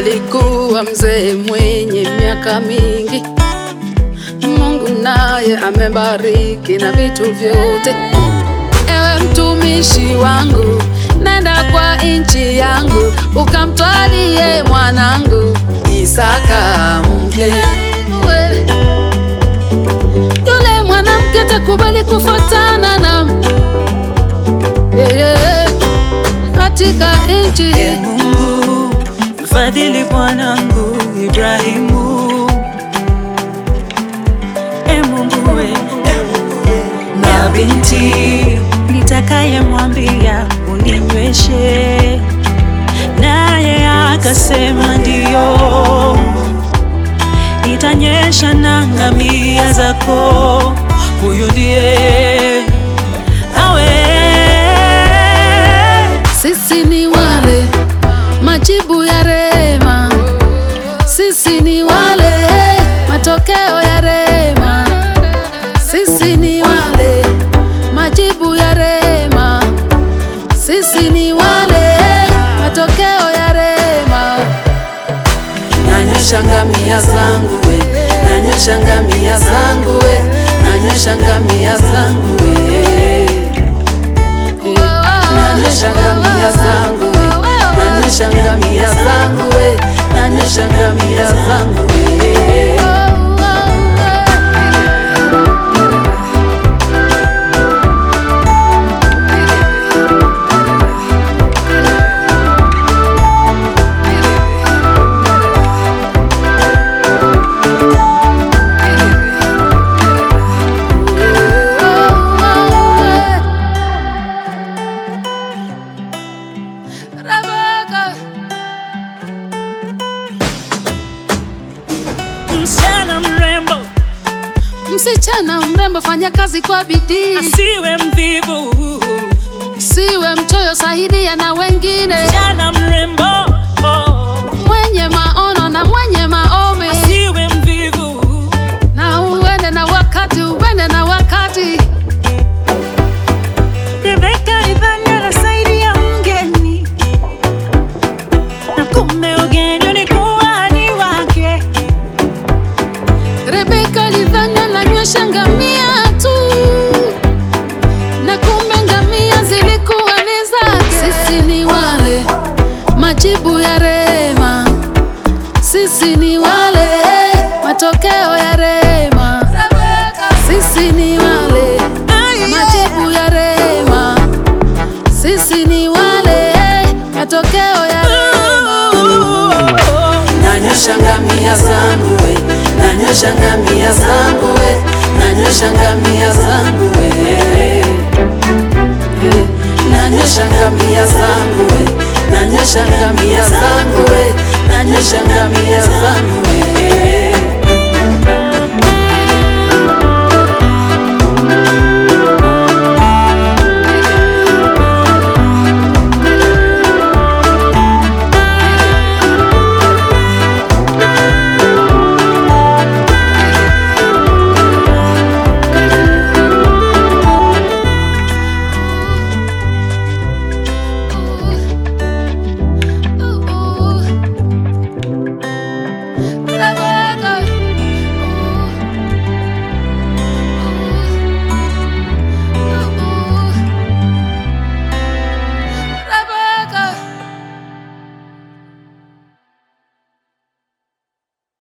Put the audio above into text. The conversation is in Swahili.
alikuwa mzee mwenye miaka mingi. Mungu naye amebariki na vitu vyote. Ewe mtumishi wangu, nenda kwa nchi yangu, ukamtwalie mwanangu Isaka mke. Yule mwanamke takubali kufuatana na yeye katika nchi E Mungu, mfadhili bwanangu Ibrahimu. E Mungu we, na binti nitakayemwambia uninyweshe, naye akasema ndiyo, itanyesha na ngamia zako. Huyu ndiye awe Sisi ni wale majibu ya rema, sisi ni wale matokeo ya rema, sisi ni wale majibu ya rema, sisi ni wale matokeo ya rema. Nanyosha ngamia zangu we, nanyosha ngamia zangu we, nanyosha ngamia zangu we nanyosha ngamia zangu we, nanyosha ngamia zangu we, nanyosha ngamia zangu we. Rebecca. msichana mrembo, Msichana mrembo, fanya kazi kwa bidii, asiwe mvivu. siwe mchoyo, saidia na wengine, Msichana mrembo, oh, mwenye maono na mwenye maombi, asiwe mvivu. na uende na wakati, uende na wakati. Rebeka alidhani anasaidia mgeni, na kumbe ugeni ulikuwa ni wake. Rebeka alidhani ananywesha ngamia tu, na kumbe ngamia zilikuwa ni zake. Sisi ni wale majibu ya rema, sisi ni wale matokeo ya rema, sisi ni wale majibu ya rema, sisi ni wale matokeo ya rema. Nanyosha ngamia zangu we, nanyosha ngamia zangu we, nanyosha ngamia zangu we. Nanyosha ngamia zangu we, nanyosha ngamia zangu we, nanyosha ngamia zangu we.